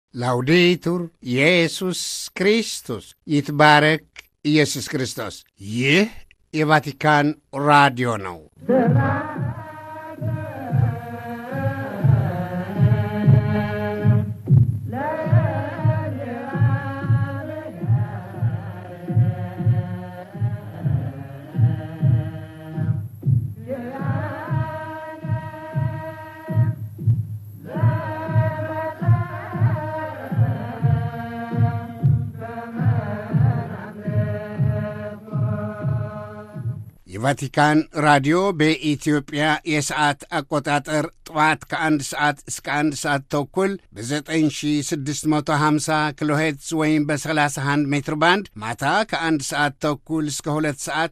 ላውዴቱር ኢየሱስ ክርስቶስ ይትባረክ ኢየሱስ ክርስቶስ። ይህ የቫቲካን ራዲዮ ነው። የቫቲካን ራዲዮ በኢትዮጵያ የሰዓት አቆጣጠር ጠዋት ከአንድ ሰዓት እስከ አንድ ሰዓት ተኩል በ9650 ኪሎ ሄርትዝ ወይም በ31 ሜትር ባንድ ማታ ከአንድ ሰዓት ተኩል እስከ ሁለት ሰዓት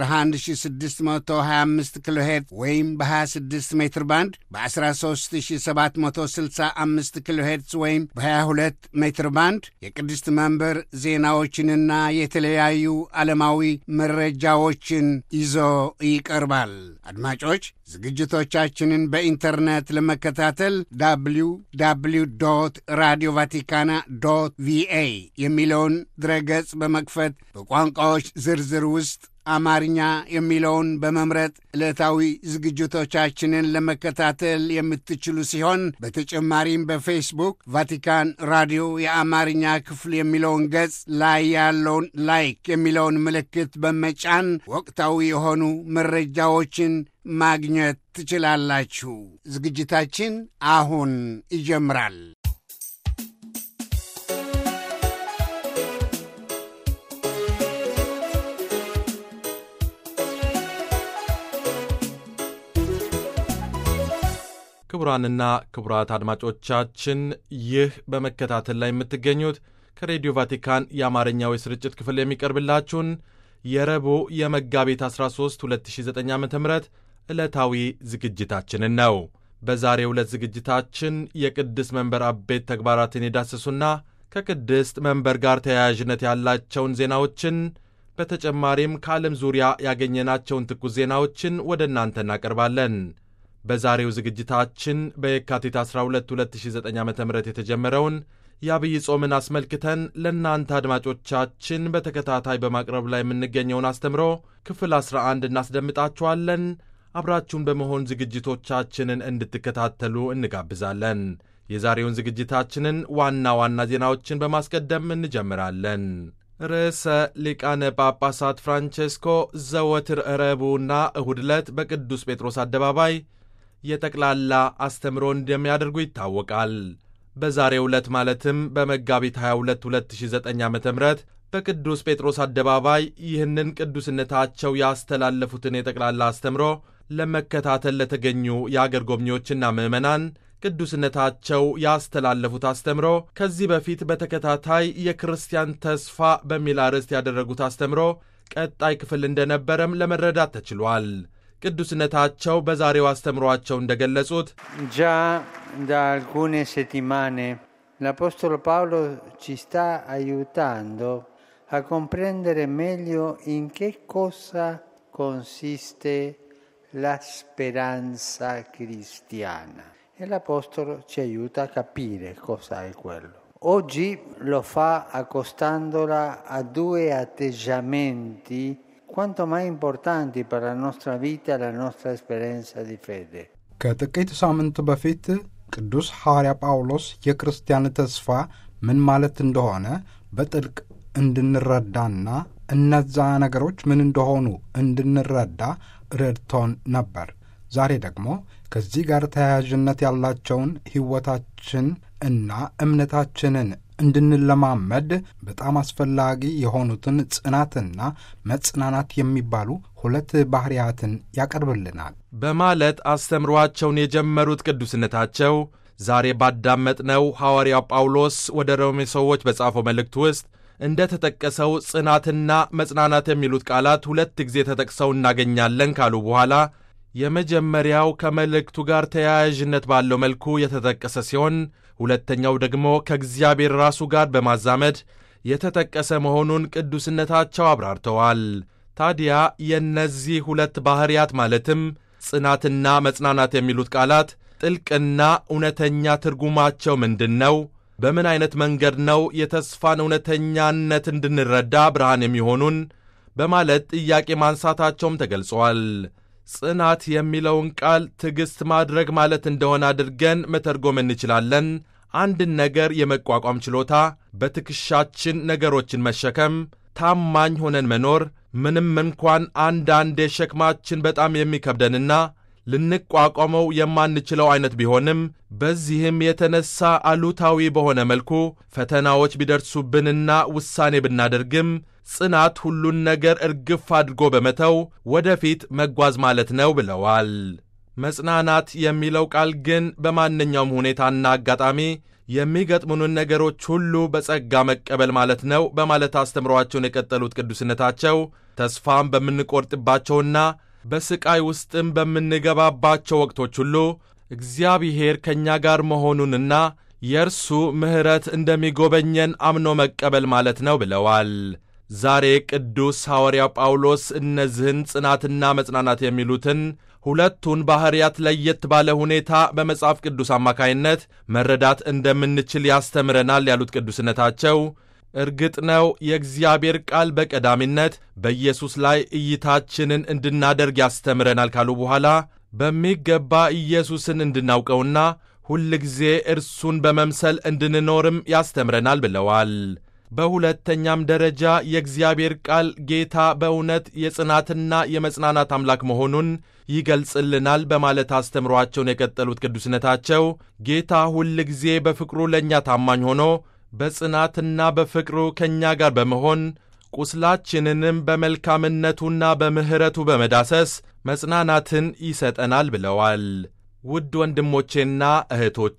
በ11625 ኪሎ ሄርትዝ ወይም በ26 ሜትር ባንድ በ13765 ኪሎ ሄርትዝ ወይም በ22 ሜትር ባንድ የቅድስት መንበር ዜናዎችንና የተለያዩ ዓለማዊ መረጃዎችን ይዞ ይቀርባል። አድማጮች ዝግጅቶቻችንን በኢንተርኔት ለመከታተል ዳብሊው ዳብሊው ዶት ራዲዮ ቫቲካና ዶት ቪኤ የሚለውን ድረገጽ በመክፈት በቋንቋዎች ዝርዝር ውስጥ አማርኛ የሚለውን በመምረጥ ዕለታዊ ዝግጅቶቻችንን ለመከታተል የምትችሉ ሲሆን በተጨማሪም በፌስቡክ ቫቲካን ራዲዮ የአማርኛ ክፍል የሚለውን ገጽ ላይ ያለውን ላይክ የሚለውን ምልክት በመጫን ወቅታዊ የሆኑ መረጃዎችን ማግኘት ትችላላችሁ። ዝግጅታችን አሁን ይጀምራል። ክቡራንና ክቡራት አድማጮቻችን ይህ በመከታተል ላይ የምትገኙት ከሬዲዮ ቫቲካን የአማርኛው የስርጭት ክፍል የሚቀርብላችሁን የረቡዕ የመጋቢት 13 2009 ዓ ም ዕለታዊ ዝግጅታችንን ነው። በዛሬው ዕለት ዝግጅታችን የቅድስት መንበር አበይት ተግባራትን የዳሰሱና ከቅድስት መንበር ጋር ተያያዥነት ያላቸውን ዜናዎችን በተጨማሪም ከዓለም ዙሪያ ያገኘናቸውን ትኩስ ዜናዎችን ወደ እናንተ እናቀርባለን። በዛሬው ዝግጅታችን በየካቲት 12 2009 ዓ ም የተጀመረውን የአብይ ጾምን አስመልክተን ለእናንተ አድማጮቻችን በተከታታይ በማቅረብ ላይ የምንገኘውን አስተምሮ ክፍል 11 እናስደምጣችኋለን። አብራችሁን በመሆን ዝግጅቶቻችንን እንድትከታተሉ እንጋብዛለን። የዛሬውን ዝግጅታችንን ዋና ዋና ዜናዎችን በማስቀደም እንጀምራለን። ርዕሰ ሊቃነ ጳጳሳት ፍራንቼስኮ ዘወትር ረቡዕና እሁድ ዕለት በቅዱስ ጴጥሮስ አደባባይ የጠቅላላ አስተምሮ እንደሚያደርጉ ይታወቃል። በዛሬው ዕለት ማለትም በመጋቢት 22 2009 ዓ ም በቅዱስ ጴጥሮስ አደባባይ ይህንን ቅዱስነታቸው ያስተላለፉትን የጠቅላላ አስተምሮ ለመከታተል ለተገኙ የአገር ጎብኚዎችና ምዕመናን ቅዱስነታቸው ያስተላለፉት አስተምሮ ከዚህ በፊት በተከታታይ የክርስቲያን ተስፋ በሚል አርዕስት ያደረጉት አስተምሮ ቀጣይ ክፍል እንደነበረም ለመረዳት ተችሏል። ቅዱስነታቸው በዛሬው አስተምሯቸው እንደገለጹት Già da alcune settimane l'Apostolo Paolo ci sta aiutando a comprendere meglio in che cosa consiste la speranza cristiana e l'Apostolo ci aiuta a capire cosa è quello. Oggi lo fa accostandola a due atteggiamenti quanto mai importanti per la nostra vita e la nostra esperienza di fede. ከጥቂት ሳምንት በፊት ቅዱስ ሐዋርያ ጳውሎስ የክርስቲያን ተስፋ ምን ማለት እንደሆነ በጥልቅ እንድንረዳና እነዛ ነገሮች ምን እንደሆኑ እንድንረዳ ረድቶን ነበር። ዛሬ ደግሞ ከዚህ ጋር ተያያዥነት ያላቸውን ሕይወታችን እና እምነታችንን እንድንለማመድ በጣም አስፈላጊ የሆኑትን ጽናትና መጽናናት የሚባሉ ሁለት ባሕርያትን ያቀርብልናል በማለት አስተምሯቸውን የጀመሩት ቅዱስነታቸው ዛሬ ባዳመጥነው ሐዋርያው ጳውሎስ ወደ ሮሜ ሰዎች በጻፈው መልእክት ውስጥ እንደ ተጠቀሰው ጽናትና መጽናናት የሚሉት ቃላት ሁለት ጊዜ ተጠቅሰው እናገኛለን ካሉ በኋላ የመጀመሪያው ከመልእክቱ ጋር ተያያዥነት ባለው መልኩ የተጠቀሰ ሲሆን ሁለተኛው ደግሞ ከእግዚአብሔር ራሱ ጋር በማዛመድ የተጠቀሰ መሆኑን ቅዱስነታቸው አብራርተዋል። ታዲያ የእነዚህ ሁለት ባሕርያት ማለትም ጽናትና መጽናናት የሚሉት ቃላት ጥልቅና እውነተኛ ትርጉማቸው ምንድን ነው? በምን ዐይነት መንገድ ነው የተስፋን እውነተኛነት እንድንረዳ ብርሃን የሚሆኑን በማለት ጥያቄ ማንሳታቸውም ተገልጿል። ጽናት የሚለውን ቃል ትዕግሥት ማድረግ ማለት እንደሆነ አድርገን መተርጎም እንችላለን። አንድን ነገር የመቋቋም ችሎታ፣ በትከሻችን ነገሮችን መሸከም፣ ታማኝ ሆነን መኖር፣ ምንም እንኳን አንዳንዴ ሸክማችን በጣም የሚከብደንና ልንቋቋመው የማንችለው ዐይነት ቢሆንም በዚህም የተነሳ አሉታዊ በሆነ መልኩ ፈተናዎች ቢደርሱብንና ውሳኔ ብናደርግም ጽናት ሁሉን ነገር እርግፍ አድርጎ በመተው ወደፊት መጓዝ ማለት ነው ብለዋል። መጽናናት የሚለው ቃል ግን በማንኛውም ሁኔታና አጋጣሚ የሚገጥሙንን ነገሮች ሁሉ በጸጋ መቀበል ማለት ነው በማለት አስተምሯቸውን የቀጠሉት ቅዱስነታቸው ተስፋም በምንቆርጥባቸውና በሥቃይ ውስጥም በምንገባባቸው ወቅቶች ሁሉ እግዚአብሔር ከእኛ ጋር መሆኑንና የእርሱ ምሕረት እንደሚጎበኘን አምኖ መቀበል ማለት ነው ብለዋል። ዛሬ ቅዱስ ሐዋርያው ጳውሎስ እነዚህን ጽናትና መጽናናት የሚሉትን ሁለቱን ባሕርያት ለየት ባለ ሁኔታ በመጽሐፍ ቅዱስ አማካይነት መረዳት እንደምንችል ያስተምረናል ያሉት ቅዱስነታቸው እርግጥ ነው የእግዚአብሔር ቃል በቀዳሚነት በኢየሱስ ላይ እይታችንን እንድናደርግ ያስተምረናል ካሉ በኋላ በሚገባ ኢየሱስን እንድናውቀውና ሁልጊዜ እርሱን በመምሰል እንድንኖርም ያስተምረናል ብለዋል። በሁለተኛም ደረጃ የእግዚአብሔር ቃል ጌታ በእውነት የጽናትና የመጽናናት አምላክ መሆኑን ይገልጽልናል በማለት አስተምሯቸውን የቀጠሉት ቅዱስነታቸው ጌታ ሁልጊዜ በፍቅሩ ለእኛ ታማኝ ሆኖ በጽናትና በፍቅሩ ከእኛ ጋር በመሆን ቁስላችንንም በመልካምነቱና በምሕረቱ በመዳሰስ መጽናናትን ይሰጠናል ብለዋል። ውድ ወንድሞቼና እህቶቼ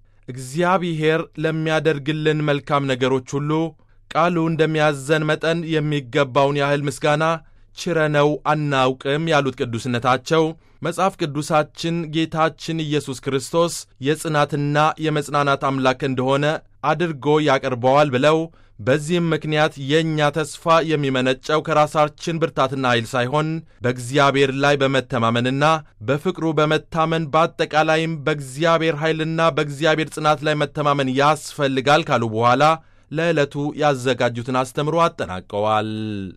እግዚአብሔር ለሚያደርግልን መልካም ነገሮች ሁሉ ቃሉ እንደሚያዘን መጠን የሚገባውን ያህል ምስጋና ችረነው አናውቅም ያሉት ቅዱስነታቸው መጽሐፍ ቅዱሳችን ጌታችን ኢየሱስ ክርስቶስ የጽናትና የመጽናናት አምላክ እንደሆነ አድርጎ ያቀርበዋል ብለው በዚህም ምክንያት የእኛ ተስፋ የሚመነጨው ከራሳችን ብርታትና ኃይል ሳይሆን በእግዚአብሔር ላይ በመተማመንና በፍቅሩ በመታመን በአጠቃላይም በእግዚአብሔር ኃይልና በእግዚአብሔር ጽናት ላይ መተማመን ያስፈልጋል ካሉ በኋላ ለዕለቱ ያዘጋጁትን አስተምሮ አጠናቀዋል።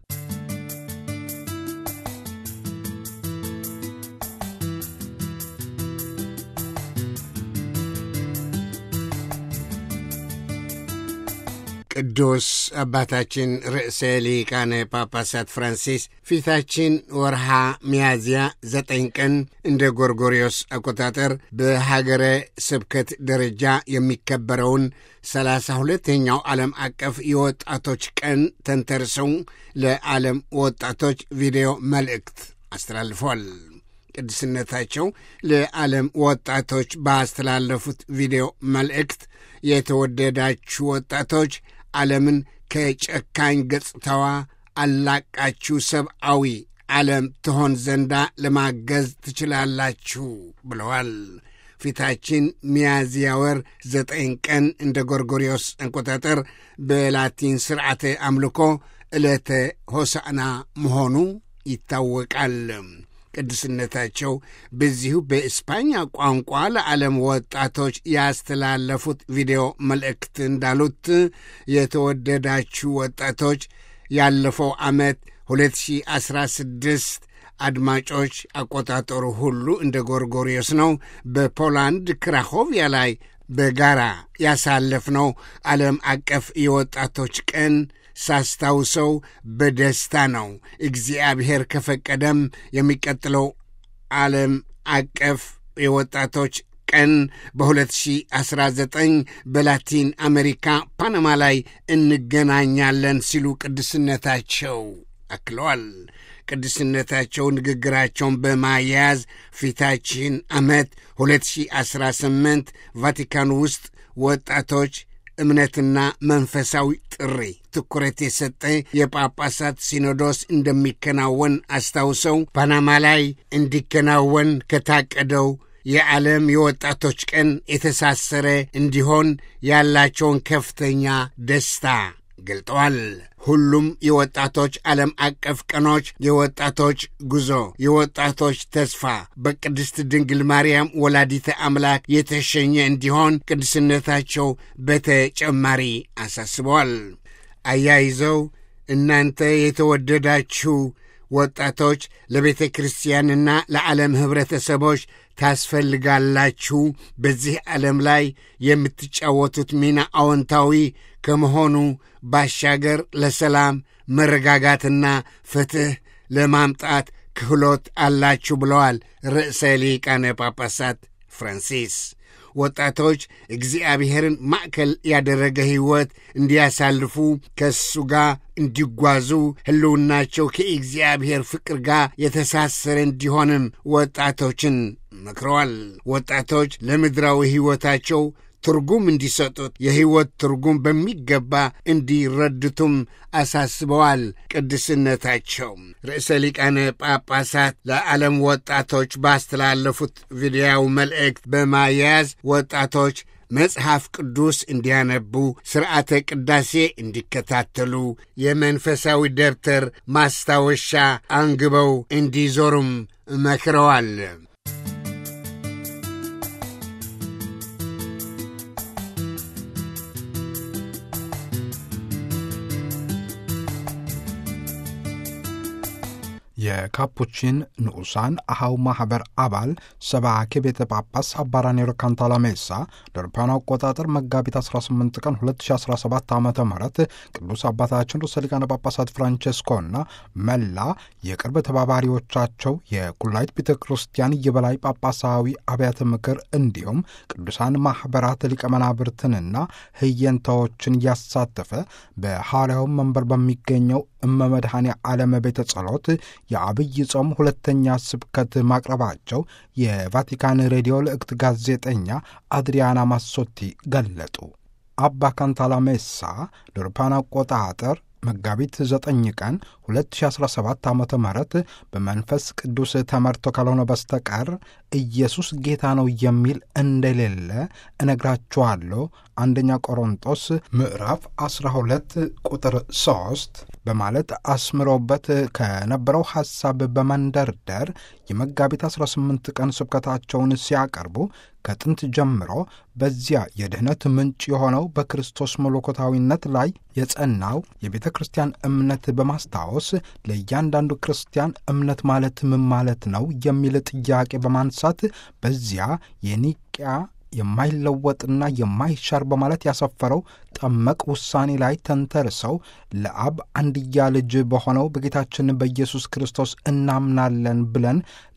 ቅዱስ አባታችን ርዕሰ ሊቃነ ጳጳሳት ፍራንሲስ ፊታችን ወርሃ ሚያዝያ ዘጠኝ ቀን እንደ ጎርጎሪዮስ አቆጣጠር በሀገረ ስብከት ደረጃ የሚከበረውን ሰላሳ ሁለተኛው ዓለም አቀፍ የወጣቶች ቀን ተንተርሰው ለዓለም ወጣቶች ቪዲዮ መልእክት አስተላልፏል። ቅድስነታቸው ለዓለም ወጣቶች ባስተላለፉት ቪዲዮ መልእክት የተወደዳችሁ ወጣቶች ዓለምን ከጨካኝ ገጽታዋ አላቃችሁ ሰብአዊ ዓለም ትሆን ዘንዳ ለማገዝ ትችላላችሁ ብለዋል። ፊታችን ሚያዝያ ወር ዘጠኝ ቀን እንደ ጎርጎሪዮስ አቆጣጠር በላቲን ስርዓተ አምልኮ ዕለተ ሆሳዕና መሆኑ ይታወቃል። ቅዱስነታቸው በዚሁ በእስፓኛ ቋንቋ ለዓለም ወጣቶች ያስተላለፉት ቪዲዮ መልእክት እንዳሉት የተወደዳችሁ ወጣቶች ያለፈው ዓመት 2016 አድማጮች አቆጣጠሩ ሁሉ እንደ ጎርጎሪዮስ ነው። በፖላንድ ክራኮቪያ ላይ በጋራ ያሳለፍነው ዓለም አቀፍ የወጣቶች ቀን ሳስታውሰው በደስታ ነው። እግዚአብሔር ከፈቀደም የሚቀጥለው ዓለም አቀፍ የወጣቶች ቀን በ2019 በላቲን አሜሪካ ፓናማ ላይ እንገናኛለን ሲሉ ቅዱስነታቸው አክለዋል። ቅዱስነታቸው ንግግራቸውን በማያያዝ ፊታችን ዓመት 2018 ቫቲካን ውስጥ ወጣቶች እምነትና መንፈሳዊ ጥሪ ትኩረት የሰጠ የጳጳሳት ሲኖዶስ እንደሚከናወን አስታውሰው ፓናማ ላይ እንዲከናወን ከታቀደው የዓለም የወጣቶች ቀን የተሳሰረ እንዲሆን ያላቸውን ከፍተኛ ደስታ ገልጠዋል። ሁሉም የወጣቶች ዓለም አቀፍ ቀኖች የወጣቶች ጉዞ፣ የወጣቶች ተስፋ በቅድስት ድንግል ማርያም ወላዲተ አምላክ የተሸኘ እንዲሆን ቅድስነታቸው በተጨማሪ አሳስበዋል። አያይዘው እናንተ የተወደዳችሁ ወጣቶች ለቤተ ክርስቲያንና ለዓለም ኅብረተሰቦች ታስፈልጋላችሁ። በዚህ ዓለም ላይ የምትጫወቱት ሚና አዎንታዊ ከመሆኑ ባሻገር ለሰላም መረጋጋትና ፍትሕ ለማምጣት ክህሎት አላችሁ ብለዋል ርዕሰ ሊቃነ ጳጳሳት ፍራንሲስ። ወጣቶች እግዚአብሔርን ማዕከል ያደረገ ሕይወት እንዲያሳልፉ ከእሱ ጋር እንዲጓዙ ሕልውናቸው ከእግዚአብሔር ፍቅር ጋር የተሳሰረ እንዲሆንም ወጣቶችን መክረዋል። ወጣቶች ለምድራዊ ሕይወታቸው ትርጉም እንዲሰጡት የሕይወት ትርጉም በሚገባ እንዲረድቱም አሳስበዋል። ቅድስነታቸው ርዕሰ ሊቃነ ጳጳሳት ለዓለም ወጣቶች ባስተላለፉት ቪዲዮው መልእክት በማያያዝ ወጣቶች መጽሐፍ ቅዱስ እንዲያነቡ፣ ሥርዓተ ቅዳሴ እንዲከታተሉ፣ የመንፈሳዊ ደብተር ማስታወሻ አንግበው እንዲዞሩም መክረዋል። የካፑቺን ንዑሳን አሃው ማኅበር አባል ሰባኬ ቤተ ጳጳስ አባ ራኔሮ ካንታላሜሳ ለአውሮፓውያኑ አቆጣጠር መጋቢት 18 ቀን 2017 ዓ ም ቅዱስ አባታችን ርዕሰ ሊቃነ ጳጳሳት ፍራንቼስኮና መላ የቅርብ ተባባሪዎቻቸው የቁላይት ቤተ ክርስቲያን የበላይ ጳጳሳዊ አብያተ ምክር እንዲሁም ቅዱሳን ማኅበራት ሊቀ መናብርትንና ህየንታዎችን ያሳተፈ በሐዋርያው መንበር በሚገኘው እመመድኃኔ ዓለም ቤተ ጸሎት የአብይ ጾም ሁለተኛ ስብከት ማቅረባቸው የቫቲካን ሬዲዮ ልዕክት ጋዜጠኛ አድሪያና ማሶቲ ገለጡ። አባ ካንታላሜሳ ለአውሮፓውያን አቆጣጠር መጋቢት 9 ቀን 2017 ዓ ም በመንፈስ ቅዱስ ተመርቶ ካልሆነ በስተቀር ኢየሱስ ጌታ ነው የሚል እንደሌለ እነግራችኋለሁ። አንደኛ ቆሮንጦስ ምዕራፍ 12 ቁጥር 3 በማለት አስምሮበት ከነበረው ሐሳብ በመንደርደር የመጋቢት 18 ቀን ስብከታቸውን ሲያቀርቡ ከጥንት ጀምሮ በዚያ የድኅነት ምንጭ የሆነው በክርስቶስ መለኮታዊነት ላይ የጸናው የቤተ ክርስቲያን እምነት በማስታወስ ለእያንዳንዱ ክርስቲያን እምነት ማለት ምን ማለት ነው የሚል ጥያቄ በማንሳት በዚያ የኒቅያ የማይለወጥና የማይሻር በማለት ያሰፈረው ጠመቅ ውሳኔ ላይ ተንተርሰው ለአብ አንድያ ልጅ በሆነው በጌታችን በኢየሱስ ክርስቶስ እናምናለን ብለን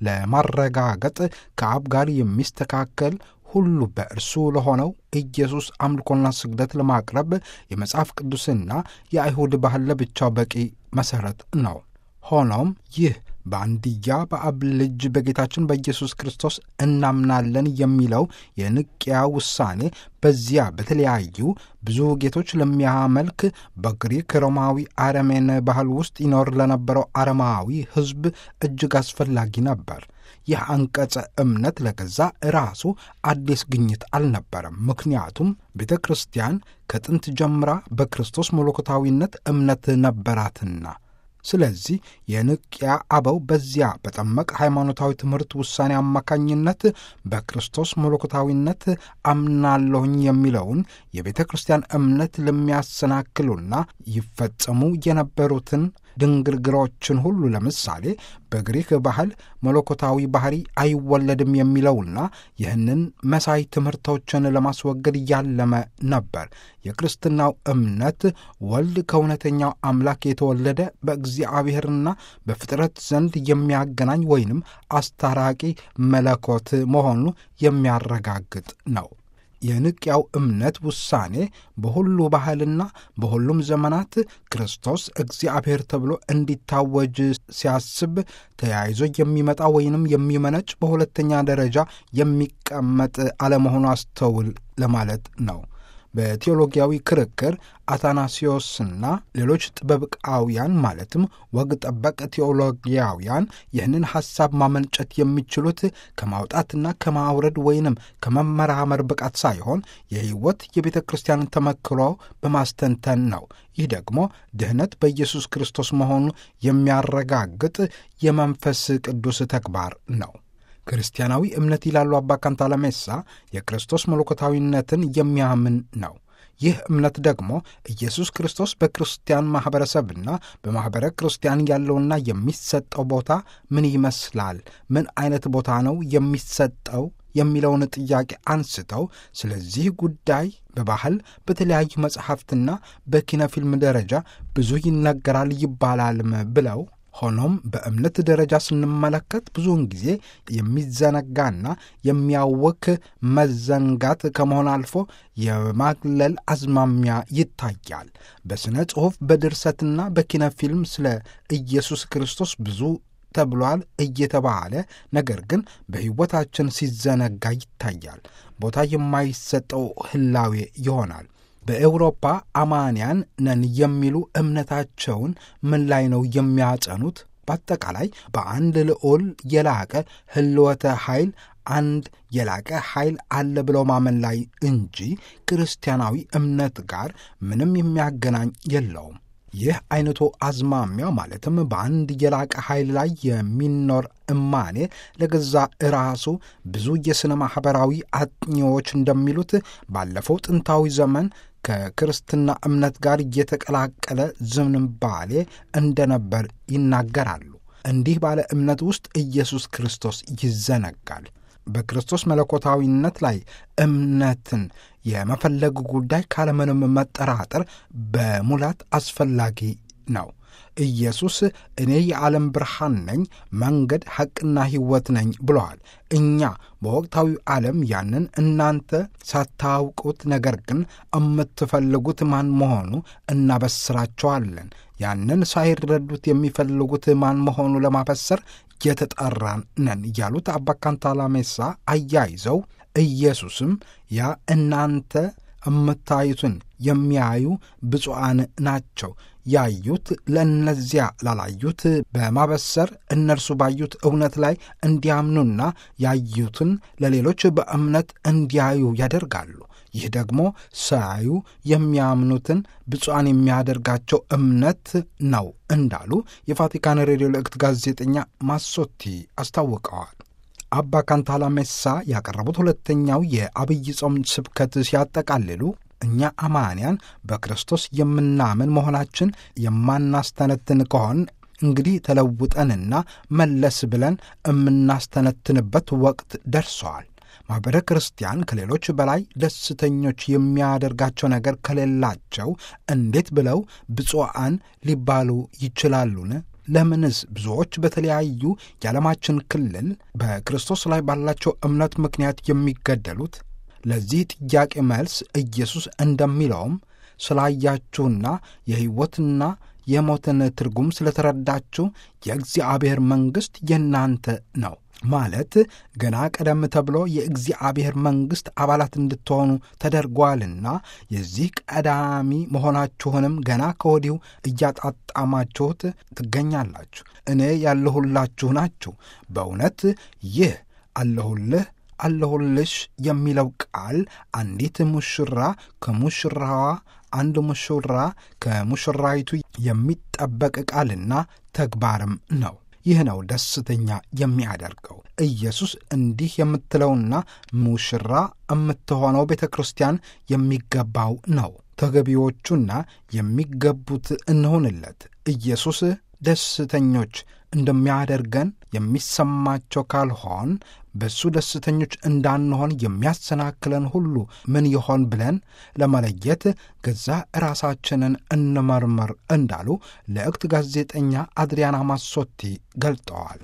ለማረጋገጥ ከአብ ጋር የሚስተካከል ሁሉ በእርሱ ለሆነው ኢየሱስ አምልኮና ስግደት ለማቅረብ የመጽሐፍ ቅዱስና የአይሁድ ባህል ለብቻው በቂ መሠረት ነው። ሆኖም ይህ በአንድያ በአብ ልጅ በጌታችን በኢየሱስ ክርስቶስ እናምናለን የሚለው የንቅያ ውሳኔ በዚያ በተለያዩ ብዙ ጌቶች ለሚያመልክ በግሪክ ሮማዊ አረሜን ባህል ውስጥ ይኖር ለነበረው አረማዊ ሕዝብ እጅግ አስፈላጊ ነበር። ይህ አንቀጸ እምነት ለገዛ ራሱ አዲስ ግኝት አልነበረም። ምክንያቱም ቤተ ክርስቲያን ከጥንት ጀምራ በክርስቶስ መለኮታዊነት እምነት ነበራትና። ስለዚህ የንቅያ አበው በዚያ በጠመቅ ሃይማኖታዊ ትምህርት ውሳኔ አማካኝነት በክርስቶስ መለኮታዊነት አምናለሁኝ የሚለውን የቤተ ክርስቲያን እምነት ለሚያሰናክሉና ይፈጸሙ የነበሩትን ድንግርግሮችን ሁሉ ለምሳሌ በግሪክ ባህል መለኮታዊ ባህሪ አይወለድም የሚለውና ይህንን መሳይ ትምህርቶችን ለማስወገድ ያለመ ነበር። የክርስትናው እምነት ወልድ ከእውነተኛው አምላክ የተወለደ በእግዚአብሔርና በፍጥረት ዘንድ የሚያገናኝ ወይንም አስታራቂ መለኮት መሆኑ የሚያረጋግጥ ነው። የንቅያው እምነት ውሳኔ በሁሉ ባህልና በሁሉም ዘመናት ክርስቶስ እግዚአብሔር ተብሎ እንዲታወጅ ሲያስብ ተያይዞ የሚመጣ ወይንም የሚመነጭ በሁለተኛ ደረጃ የሚቀመጥ አለመሆኑ አስተውል ለማለት ነው። በቴዎሎጊያዊ ክርክር አታናሲዮስና ሌሎች ጥበብቃውያን ማለትም ወግ ጠበቅ ቴዎሎጊያውያን ይህንን ሐሳብ ማመንጨት የሚችሉት ከማውጣትና ከማውረድ ወይንም ከመመራመር ብቃት ሳይሆን የሕይወት የቤተ ክርስቲያንን ተመክሮ በማስተንተን ነው። ይህ ደግሞ ድኅነት በኢየሱስ ክርስቶስ መሆኑ የሚያረጋግጥ የመንፈስ ቅዱስ ተግባር ነው። ክርስቲያናዊ እምነት ይላሉ አባ ካንታለሜሳ የክርስቶስ መለኮታዊነትን የሚያምን ነው። ይህ እምነት ደግሞ ኢየሱስ ክርስቶስ በክርስቲያን ማኅበረሰብና በማኅበረ ክርስቲያን ያለውና የሚሰጠው ቦታ ምን ይመስላል? ምን አይነት ቦታ ነው የሚሰጠው የሚለውን ጥያቄ አንስተው ስለዚህ ጉዳይ በባህል በተለያዩ መጽሐፍትና በኪነ ፊልም ደረጃ ብዙ ይነገራል ይባላልም ብለው ሆኖም በእምነት ደረጃ ስንመለከት ብዙውን ጊዜ የሚዘነጋና የሚያወክ መዘንጋት ከመሆን አልፎ የማግለል አዝማሚያ ይታያል። በሥነ ጽሑፍ በድርሰትና በኪነ ፊልም ስለ ኢየሱስ ክርስቶስ ብዙ ተብሏል እየተባለ ነገር ግን በሕይወታችን ሲዘነጋ ይታያል። ቦታ የማይሰጠው ህላዌ ይሆናል። በኤውሮፓ አማንያን ነን የሚሉ እምነታቸውን ምን ላይ ነው የሚያጸኑት? በአጠቃላይ በአንድ ልዑል የላቀ ህልወተ ኃይል አንድ የላቀ ኃይል አለ ብለው ማመን ላይ እንጂ ክርስቲያናዊ እምነት ጋር ምንም የሚያገናኝ የለውም። ይህ አይነቱ አዝማሚያ ማለትም በአንድ የላቀ ኃይል ላይ የሚኖር እማኔ ለገዛ ራሱ ብዙ የሥነ ማኅበራዊ አጥኚዎች እንደሚሉት ባለፈው ጥንታዊ ዘመን ከክርስትና እምነት ጋር እየተቀላቀለ ዝንባሌ እንደነበር ይናገራሉ። እንዲህ ባለ እምነት ውስጥ ኢየሱስ ክርስቶስ ይዘነጋል። በክርስቶስ መለኮታዊነት ላይ እምነትን የመፈለግ ጉዳይ ካለምንም መጠራጠር በሙላት አስፈላጊ ነው። ኢየሱስ እኔ የዓለም ብርሃን ነኝ፣ መንገድ ሐቅና ሕይወት ነኝ ብለዋል። እኛ በወቅታዊ ዓለም ያንን እናንተ ሳታውቁት ነገር ግን የምትፈልጉት ማን መሆኑ እናበስራቸዋለን። ያንን ሳይረዱት የሚፈልጉት ማን መሆኑ ለማበሰር የተጠራን ነን ያሉት አባ ካንታላሜሳ አያይዘው ኢየሱስም ያ እናንተ የምታዩትን የሚያዩ ብፁዓን ናቸው ያዩት ለእነዚያ ላላዩት በማበሰር እነርሱ ባዩት እውነት ላይ እንዲያምኑና ያዩትን ለሌሎች በእምነት እንዲያዩ ያደርጋሉ። ይህ ደግሞ ሳያዩ የሚያምኑትን ብፁዓን የሚያደርጋቸው እምነት ነው እንዳሉ የቫቲካን ሬዲዮ ልእክት ጋዜጠኛ ማሶቲ አስታውቀዋል። አባ ካንታላሜሳ ያቀረቡት ሁለተኛው የአብይ ጾም ስብከት ሲያጠቃልሉ እኛ አማንያን በክርስቶስ የምናምን መሆናችን የማናስተነትን ከሆን እንግዲህ ተለውጠንና መለስ ብለን የምናስተነትንበት ወቅት ደርሰዋል። ማኅበረ ክርስቲያን ከሌሎች በላይ ደስተኞች የሚያደርጋቸው ነገር ከሌላቸው እንዴት ብለው ብፁዓን ሊባሉ ይችላሉን? ለምንስ ብዙዎች በተለያዩ የዓለማችን ክልል በክርስቶስ ላይ ባላቸው እምነት ምክንያት የሚገደሉት? ለዚህ ጥያቄ መልስ ኢየሱስ እንደሚለውም ስላያችሁና የሕይወትና የሞትን ትርጉም ስለተረዳችሁ የእግዚአብሔር መንግሥት የእናንተ ነው ማለት ገና ቀደም ተብሎ የእግዚአብሔር መንግሥት አባላት እንድትሆኑ ተደርጓልና የዚህ ቀዳሚ መሆናችሁንም ገና ከወዲሁ እያጣጣማችሁት ትገኛላችሁ። እኔ ያለሁላችሁ ናችሁ። በእውነት ይህ አለሁልህ አለሁልሽ የሚለው ቃል አንዲት ሙሽራ ከሙሽራዋ አንድ ሙሽራ ከሙሽራይቱ የሚጠበቅ ቃልና ተግባርም ነው። ይህ ነው ደስተኛ የሚያደርገው። ኢየሱስ እንዲህ የምትለውና ሙሽራ የምትሆነው ቤተ ክርስቲያን የሚገባው ነው። ተገቢዎቹና የሚገቡት እንሆንለት። ኢየሱስ ደስተኞች እንደሚያደርገን የሚሰማቸው ካልሆን በእሱ ደስተኞች እንዳንሆን የሚያሰናክለን ሁሉ ምን ይሆን ብለን ለመለየት ገዛ ራሳችንን እንመርምር እንዳሉ ለእክት ጋዜጠኛ አድሪያና ማሶቲ ገልጠዋል።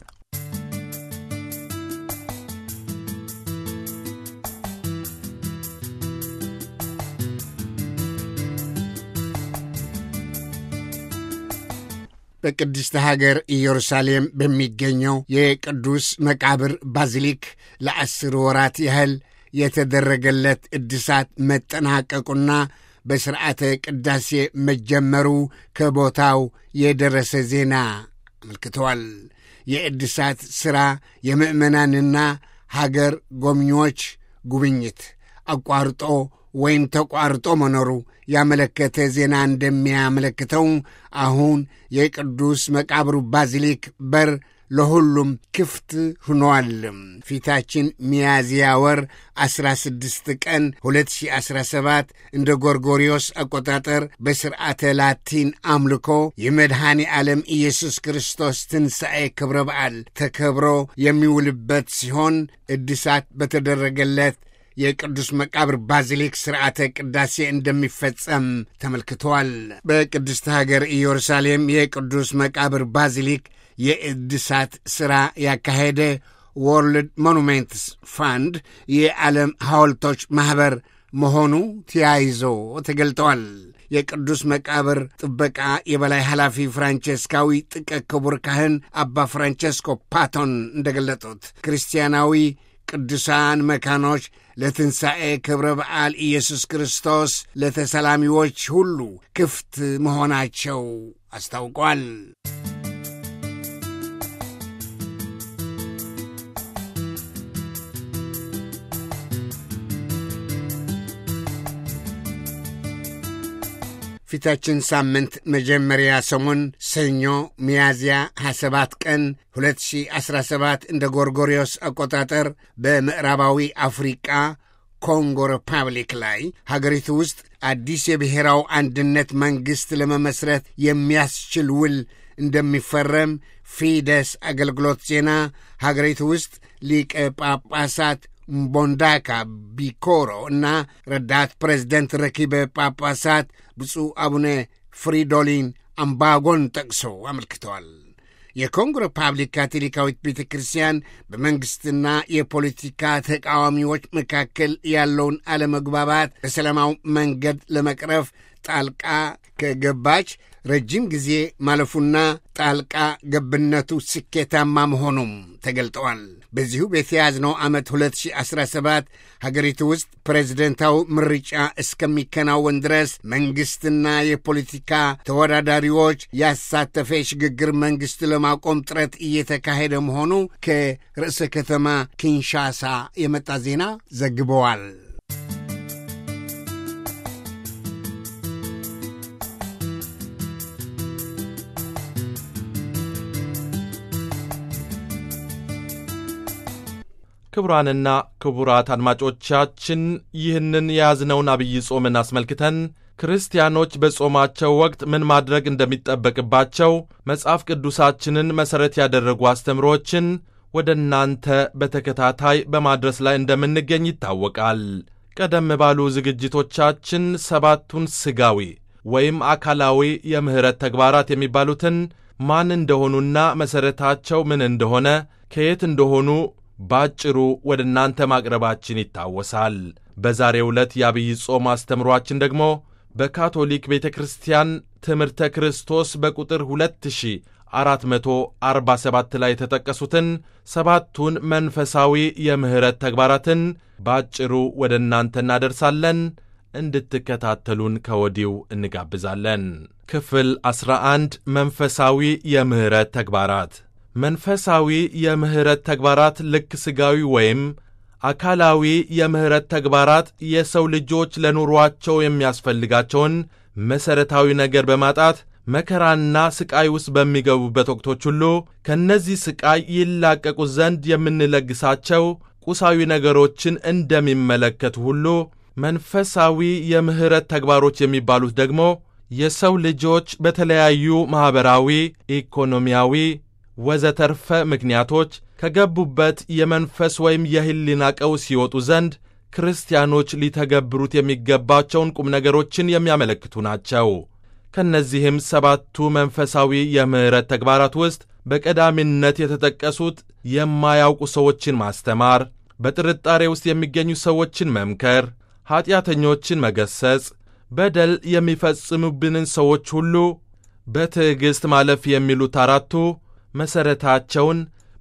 በቅድስተ ሀገር ኢየሩሳሌም በሚገኘው የቅዱስ መቃብር ባዚሊክ ለአስር ወራት ያህል የተደረገለት እድሳት መጠናቀቁና በሥርዓተ ቅዳሴ መጀመሩ ከቦታው የደረሰ ዜና አመልክተዋል። የእድሳት ሥራ የምዕመናንና ሀገር ጎብኚዎች ጉብኝት አቋርጦ ወይም ተቋርጦ መኖሩ ያመለከተ ዜና እንደሚያመለክተው አሁን የቅዱስ መቃብሩ ባዚሊክ በር ለሁሉም ክፍት ሆኗል። ፊታችን ሚያዝያ ወር 16 ቀን 2017 እንደ ጎርጎሪዮስ አቆጣጠር በሥርዓተ ላቲን አምልኮ የመድኃኔ ዓለም ኢየሱስ ክርስቶስ ትንሣኤ ክብረ በዓል ተከብሮ የሚውልበት ሲሆን እድሳት በተደረገለት የቅዱስ መቃብር ባዚሊክ ሥርዓተ ቅዳሴ እንደሚፈጸም ተመልክተዋል። በቅድስት ሀገር ኢየሩሳሌም የቅዱስ መቃብር ባዚሊክ የእድሳት ሥራ ያካሄደ ወርልድ ሞኑሜንትስ ፋንድ የዓለም ሐውልቶች ማኅበር መሆኑ ተያይዞ ተገልጠዋል። የቅዱስ መቃብር ጥበቃ የበላይ ኃላፊ ፍራንቸስካዊ ጥቀ ክቡር ካህን አባ ፍራንቸስኮ ፓቶን እንደገለጡት ክርስቲያናዊ ቅዱሳን መካኖች ለትንሣኤ ክብረ በዓል ኢየሱስ ክርስቶስ ለተሰላሚዎች ሁሉ ክፍት መሆናቸው አስታውቋል። ፊታችን ሳምንት መጀመሪያ ሰሞን ሰኞ ሚያዝያ 27 ቀን 2017 እንደ ጎርጎሪዮስ አቆጣጠር በምዕራባዊ አፍሪቃ ኮንጎ ሪፐብሊክ ላይ ሀገሪቱ ውስጥ አዲስ የብሔራዊ አንድነት መንግሥት ለመመስረት የሚያስችል ውል እንደሚፈረም ፊደስ አገልግሎት ዜና ሀገሪቱ ውስጥ ሊቀ ጳጳሳት ምቦንዳካ ቢኮሮ እና ረዳት ፕሬዝደንት ረኪበ ጳጳሳት ብፁዕ አቡነ ፍሪዶሊን አምባጎን ጠቅሶ አመልክተዋል። የኮንጎ ሪፐብሊክ ካቶሊካዊት ቤተ ክርስቲያን በመንግሥትና የፖለቲካ ተቃዋሚዎች መካከል ያለውን አለመግባባት በሰላማዊ መንገድ ለመቅረፍ ጣልቃ ከገባች ረጅም ጊዜ ማለፉና ጣልቃ ገብነቱ ስኬታማ መሆኑም ተገልጠዋል። በዚሁ በተያዝነው ዓመት 2017 ሀገሪቱ ውስጥ ፕሬዝደንታዊ ምርጫ እስከሚከናወን ድረስ መንግሥትና የፖለቲካ ተወዳዳሪዎች ያሳተፈ የሽግግር መንግሥት ለማቆም ጥረት እየተካሄደ መሆኑ ከርዕሰ ከተማ ኪንሻሳ የመጣ ዜና ዘግበዋል። ክቡራንና ክቡራት አድማጮቻችን ይህንን የያዝነውን አብይ ጾምን አስመልክተን ክርስቲያኖች በጾማቸው ወቅት ምን ማድረግ እንደሚጠበቅባቸው መጽሐፍ ቅዱሳችንን መሠረት ያደረጉ አስተምሮችን ወደ እናንተ በተከታታይ በማድረስ ላይ እንደምንገኝ ይታወቃል። ቀደም ባሉ ዝግጅቶቻችን ሰባቱን ሥጋዊ ወይም አካላዊ የምሕረት ተግባራት የሚባሉትን ማን እንደሆኑና መሠረታቸው ምን እንደሆነ ከየት እንደሆኑ ባጭሩ ወደ እናንተ ማቅረባችን ይታወሳል። በዛሬው ዕለት የአብይ ጾም አስተምሯችን ደግሞ በካቶሊክ ቤተ ክርስቲያን ትምህርተ ክርስቶስ በቁጥር 2447 ላይ የተጠቀሱትን ሰባቱን መንፈሳዊ የምሕረት ተግባራትን ባጭሩ ወደ እናንተ እናደርሳለን። እንድትከታተሉን ከወዲሁ እንጋብዛለን። ክፍል 11 መንፈሳዊ የምሕረት ተግባራት መንፈሳዊ የምሕረት ተግባራት ልክ ሥጋዊ ወይም አካላዊ የምሕረት ተግባራት የሰው ልጆች ለኑሮአቸው የሚያስፈልጋቸውን መሠረታዊ ነገር በማጣት መከራና ሥቃይ ውስጥ በሚገቡበት ወቅቶች ሁሉ ከእነዚህ ሥቃይ ይላቀቁ ዘንድ የምንለግሳቸው ቁሳዊ ነገሮችን እንደሚመለከቱ ሁሉ መንፈሳዊ የምሕረት ተግባሮች የሚባሉት ደግሞ የሰው ልጆች በተለያዩ ማኅበራዊ፣ ኢኮኖሚያዊ ወዘተርፈ ምክንያቶች ከገቡበት የመንፈስ ወይም የሕሊና ቀውስ ሲወጡ ዘንድ ክርስቲያኖች ሊተገብሩት የሚገባቸውን ቁም ነገሮችን የሚያመለክቱ ናቸው። ከእነዚህም ሰባቱ መንፈሳዊ የምሕረት ተግባራት ውስጥ በቀዳሚነት የተጠቀሱት የማያውቁ ሰዎችን ማስተማር፣ በጥርጣሬ ውስጥ የሚገኙ ሰዎችን መምከር፣ ኀጢአተኞችን መገሰጽ፣ በደል የሚፈጽሙብንን ሰዎች ሁሉ በትዕግሥት ማለፍ የሚሉት አራቱ መሠረታቸውን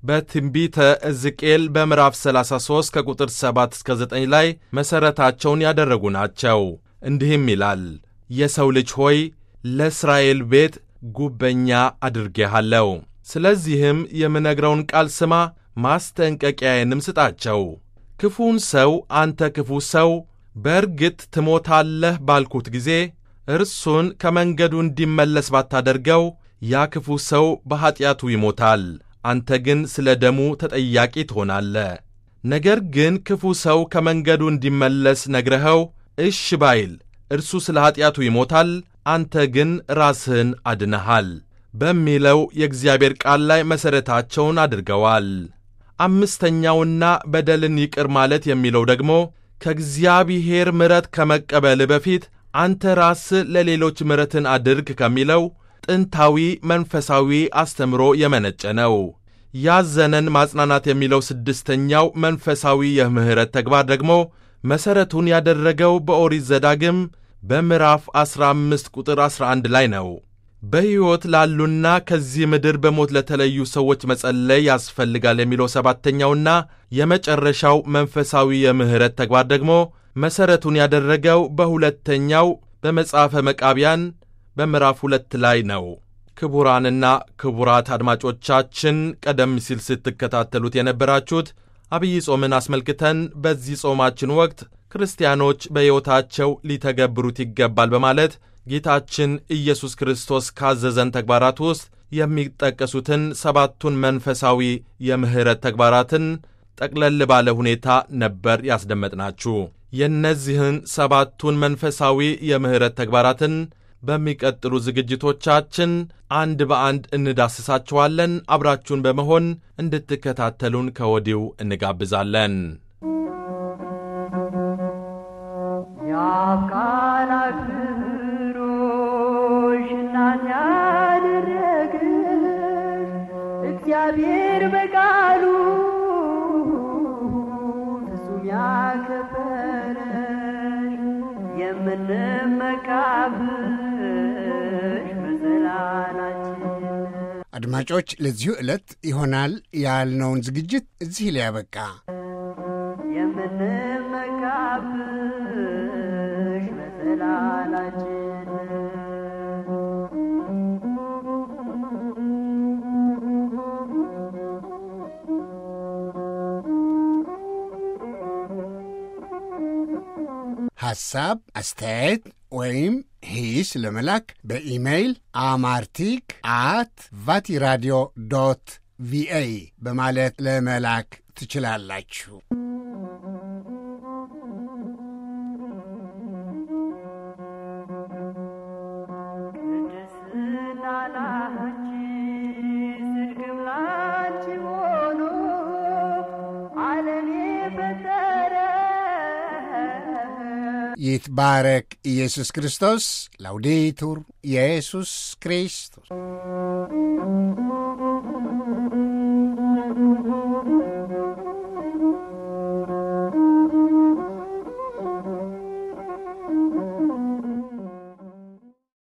በትንቢተ ሕዝቅኤል በምዕራፍ 33 ከቁጥር 7 እስከ 9 ላይ መሠረታቸውን ያደረጉ ናቸው። እንዲህም ይላል፣ የሰው ልጅ ሆይ ለእስራኤል ቤት ጉበኛ አድርጌሃለሁ። ስለዚህም የምነግረውን ቃል ስማ፣ ማስጠንቀቂያዬንም ስጣቸው። ክፉን ሰው አንተ ክፉ ሰው በእርግጥ ትሞታለህ ባልኩት ጊዜ እርሱን ከመንገዱ እንዲመለስ ባታደርገው ያ ክፉ ሰው በኀጢአቱ ይሞታል፣ አንተ ግን ስለ ደሙ ተጠያቂ ትሆናለህ። ነገር ግን ክፉ ሰው ከመንገዱ እንዲመለስ ነግረኸው እሽ ባይል እርሱ ስለ ኀጢአቱ ይሞታል፣ አንተ ግን ራስህን አድነሃል በሚለው የእግዚአብሔር ቃል ላይ መሠረታቸውን አድርገዋል። አምስተኛውና በደልን ይቅር ማለት የሚለው ደግሞ ከእግዚአብሔር ምሕረት ከመቀበል በፊት አንተ ራስህ ለሌሎች ምሕረትን አድርግ ከሚለው ጥንታዊ መንፈሳዊ አስተምሮ የመነጨ ነው። ያዘነን ማጽናናት የሚለው ስድስተኛው መንፈሳዊ የምሕረት ተግባር ደግሞ መሠረቱን ያደረገው በኦሪት ዘዳግም በምዕራፍ 15 ቁጥር 11 ላይ ነው። በሕይወት ላሉና ከዚህ ምድር በሞት ለተለዩ ሰዎች መጸለይ ያስፈልጋል የሚለው ሰባተኛውና የመጨረሻው መንፈሳዊ የምሕረት ተግባር ደግሞ መሠረቱን ያደረገው በሁለተኛው በመጽሐፈ መቃቢያን በምዕራፍ ሁለት ላይ ነው። ክቡራንና ክቡራት አድማጮቻችን ቀደም ሲል ስትከታተሉት የነበራችሁት አብይ ጾምን አስመልክተን በዚህ ጾማችን ወቅት ክርስቲያኖች በሕይወታቸው ሊተገብሩት ይገባል በማለት ጌታችን ኢየሱስ ክርስቶስ ካዘዘን ተግባራት ውስጥ የሚጠቀሱትን ሰባቱን መንፈሳዊ የምሕረት ተግባራትን ጠቅለል ባለ ሁኔታ ነበር ያስደመጥናችሁ። የእነዚህን ሰባቱን መንፈሳዊ የምሕረት ተግባራትን በሚቀጥሉ ዝግጅቶቻችን አንድ በአንድ እንዳስሳችኋለን። አብራችሁን በመሆን እንድትከታተሉን ከወዲሁ እንጋብዛለን። የአፍቃር አክብሮሽ እናት ያደረግሽ እግዚአብሔር በቃሉ ፍጹም ያከበረሽ የምንመካብሽ መሰላላችን አድማጮች፣ ለዚሁ ዕለት ይሆናል ያልነውን ዝግጅት እዚህ ላይ ያበቃ። የምንመካብሽ መሰላላችን ሐሳብ፣ አስተያየት ወይም ሂስ ለመላክ በኢሜይል አማርቲክ አት ቫቲራዲዮ ዶት ቪኦኤ በማለት ለመላክ ትችላላችሁ። ቅድስና ላንቺ ጽድቅም ላንቺ ሆኖ ዓለም የፈጠረ ይትባረክ ኢየሱስ ክርስቶስ። ላውዴቱር ኢየሱስ ክርስቶስ